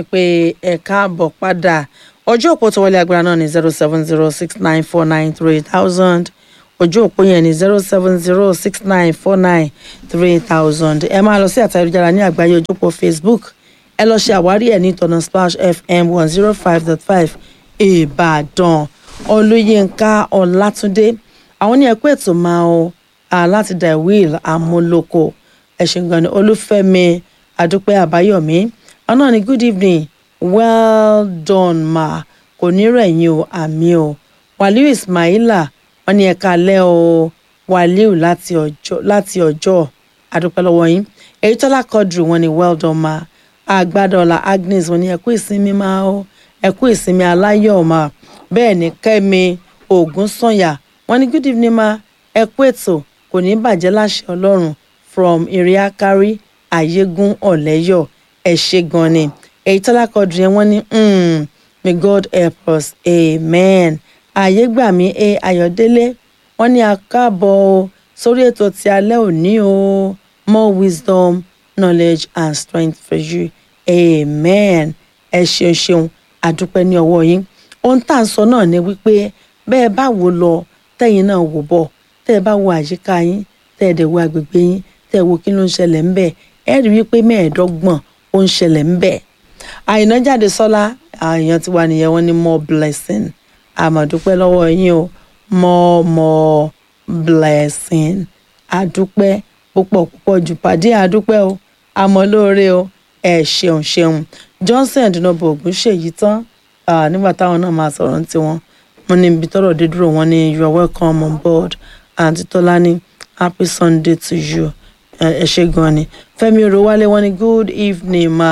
pé ẹ káàbọ̀ padà ọjọ́ òpó tó wọlé agbára náà ní zero seven zero six nine four nine three thousand ojú òpó yẹn ní zero seven zero six nine four nine three thousand ẹ máa lọ sí àtà ayélujára ní àgbáyé ojú òpó facebook ẹ lọ ṣe àwárí ẹ ní ìtọ̀nà splash fm one zero five dot five ìbàdàn olúyinka ọlátúndé àwọn ní ẹkú ètò máa ọ láti dá will amúlòkọ ẹṣin gan ni olúfẹ́mi adúpẹ́ àbáyọ̀mí ọ̀nà ni good evening well done ma kò ní rẹ̀yìn o àmì o wàlíù ismaila wọn ní ẹ̀ka alẹ́ o wàlíù láti ọjọ́ láti ọjọ́ adúpẹ́ lọ́wọ́ yín èyí tọ́lá kọ́dùrù wọn ni well done ma àgbàdọ̀là agnes wọn ní ẹ̀kú ìsinmi máa o ẹ̀kú ìsinmi aláyọ̀ ma bẹ́ẹ̀ ni kẹ́mi ògúnsànyà wọn ní good evening ma ẹ̀kú ètò kò ní bàjẹ́ láṣẹ ọlọ́run from iriakari ayégun ọ̀lẹ́yọ̀ ẹ̀ ṣe gan ni èyí tọ́lá kọ́dùrù yẹn wọ́n ní may god help us amen àyégbàmí a ayọ̀délé wọ́n ní akáàbọ̀ o sórí ètò ti alẹ́ òní o more wisdom knowledge and strength for you amen ẹ ṣeun ṣeun àdúpẹ́ ní ọwọ́ yín ohun tá à ń sọ náà ni wípé bẹ́ẹ̀ bá wò lọ tẹ́yìn náà wò bọ̀ tẹ́ ẹ bá wo àyíká yín tẹ́ ẹ dẹ̀ wo agbègbè yín tẹ́ ẹ wo kí ló ń ṣẹlẹ̀ ńbẹ̀ ẹ rí wípé mẹ́ẹ̀ẹ́dọ́gbọ̀n ó ń ṣẹlẹ̀ ńbẹ̀ àyìnà jáde sọ́lá àyàn tiwa nìyẹn wọ́n ní more blessing àmọ̀dúpẹ́ lọ́wọ́ yín o more more blessing àdúpẹ́ púpọ̀ púpọ̀ jù pàdé àdúpẹ́ o àmọ́ lóore o ẹ ṣeun ṣeun johnson dùnàbọ̀ ògùn ṣèyí tán nígbà táwọn náà máa sọ̀rọ̀ ní tiwọn wọn ní ibi tọ́rọ̀ dé dúró wọn ní you are welcome on board àǹtí tọ́lání happy sunday to you ẹ ṣe gan ni fẹ́mi orowálé wọn ní good evening ma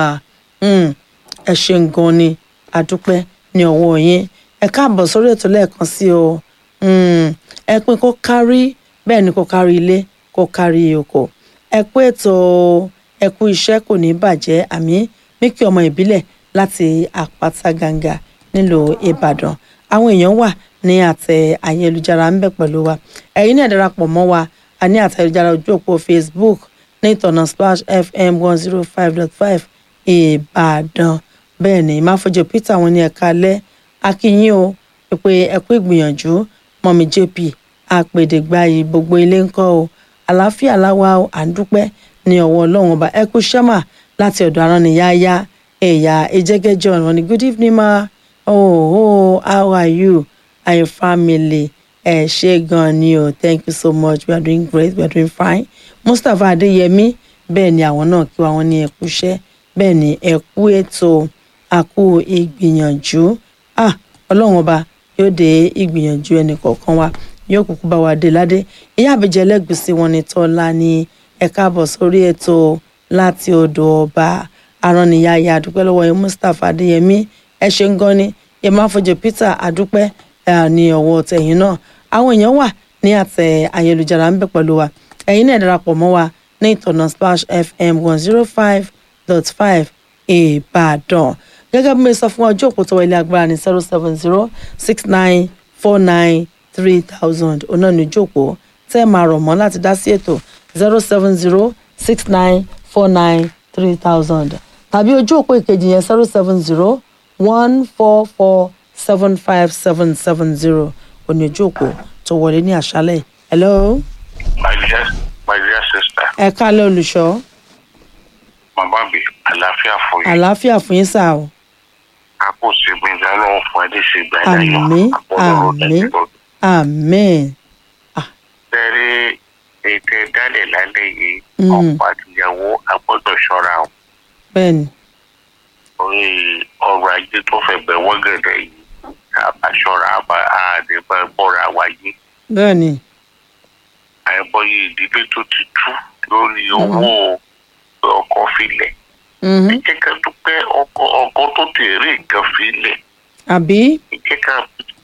ẹ ṣe gan ni àdúpẹ́ ní ọwọ́ yín ẹ káàbọ̀ sórí ètò lẹ́ẹ̀kan sí o ẹ pín kó kárí bẹ́ẹ̀ ni kó kárí ilé kó kárí oko ẹ kú ètò ẹ kú iṣẹ́ kò ní bàjẹ́ àmì míkì ọmọ ìbílẹ̀ láti àpáta gàǹgà nílùú ìbàdàn àwọn èèyàn wà ní àtẹ ayélujára ń bẹ pẹ̀lú wa ẹ̀yin náà darapọ̀ mọ́ wa a ní àtẹ ayélujára ojú òpó facebook ní ìtọ̀nà splash fm one zero five dot five ìbàdàn bẹ́ẹ̀ ni ìmáfọ́jọ peter wọn ní ẹ̀ka alẹ́ akínyìn o pé ẹ kú ìgbìyànjú mọ́mí jp àpèdègbàyì gbogbo ilé ńkọ́ o àlàáfíà láwa o à ń dúpẹ́ ní ọwọ́ ọlọ́run ọba ẹ kú sẹ́mà láti ọ̀dọ̀ aránniyáyá ẹ̀yà ejẹ́gẹ́ john wọn ni good evening ma oh oh how are you and your family ẹ ṣe gan ni o thank you so much we are doing great we are doing fine mustapha adéyẹmí bẹ́ẹ̀ ni àwọn náà kí wọn ní ẹ kú iṣẹ́ bẹ́ẹ̀ ni ẹ kú ètò àkú ìgbìyànjú ah ọlọ́run ọba yóò dé ìgbìyànjú ẹnì kọ̀ọ̀kan wa yóò kúkú bá wa dé ládé ìyá àbíjẹ lẹ́gbẹ̀sí wọn ni tọ́lá ní ẹ káàbọ̀ sórí ètò láti odò ọba aránniyáyá àdúpẹ́ lọ́wọ́ yẹn mustapha adéyẹmí ẹ ṣe ń gan ni yẹn máa fọjọ peter àdúpẹ́ ní ọwọ́ tẹ̀yìn náà àwọn èèyàn wà ní àtẹ ayélujára ń bẹ pẹ̀lú wa ẹ̀yin náà darapọ̀ mọ́ wa ní ìtọ̀nà splash fm one zero five dot five ìbàdàn gẹ́gẹ́ bí mo sọ fún ọjọ́ òpó tọwọ́ ilé agbára ní zero seven zero six nine four nine three thousand ọ̀nà ní ìjókòó tẹ́ ẹ máa rọ̀ mọ́ láti dá sí ètò zero seven zero six nine four nine three thousand tàbí ojú òpó ìkejì yẹn zero seven zero one four four seven five seven seven zero òní ojú òpó tó wọlé ní àṣálẹ̀ hello. my dear my dear sister. ẹ kálẹ̀ olùṣọ́. màmá mi àlàáfíà fún yín. àlàáfíà fún yín sáà o a kò sí gbẹ̀ngà ọlọ́run fún ẹni sí gbẹ̀ngà yọ àmín àmín àmín. tẹ́rí ètò ìdálẹ̀ lálẹ́ yìí Mm. ọ̀pọ̀ àtìyàwó agbọ́dọ̀ ṣọ́ra o bẹ́ẹ̀ni orí ọrọ̀ ajé tó fẹ́ bẹ̀ wọ́gẹ̀dẹ̀ yìí àbá ṣọ́ra àbá àdébà bọ́ra wáyé bẹ́ẹ̀ni àìbọyé ìdílé tó ti tú lórí owó ọkọ̀ filẹ̀ mhm, jẹ́ ká dúpẹ́ ọkọ̀ ọkọ̀ tó tèrè nǹkan filẹ̀ àbí jẹ́ ká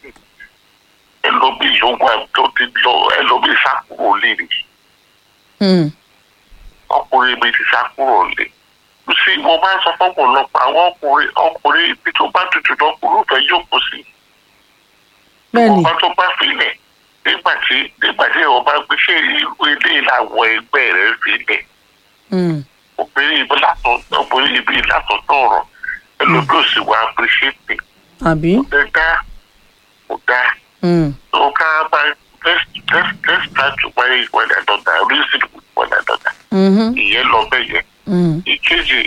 ẹlòmíì yòówù tó ti lọ ẹlòmíì sákúrò lè rí hmm, ọkùnrin mi ti sákúrò lè sí mo máa ń sọ fọ́pọ̀lọpọ̀ àwọn ọkùnrin ọkùnrin ibi tó bá tutù lọkùnrin fẹ́ jókòó sí bẹ́ẹ̀ni ọba tó bá filẹ̀ nígbà tí nígbà tí ọba gbé ṣé irú ilé ìlàwọ̀ ẹgbẹ́ rẹ̀ filẹ̀ hmm, obìnrin ibi látọ̀ obìnrin ibi látọ̀ tọ̀rọ̀ ẹlòmí ò sì wá appreciate me àbí. ẹ dá kò dá Mm. so ká bá let's let's let's try to marry one another reason with one another Mhm. ìyẹn lọ bẹ́ẹ̀ yẹn Mm. ìkejì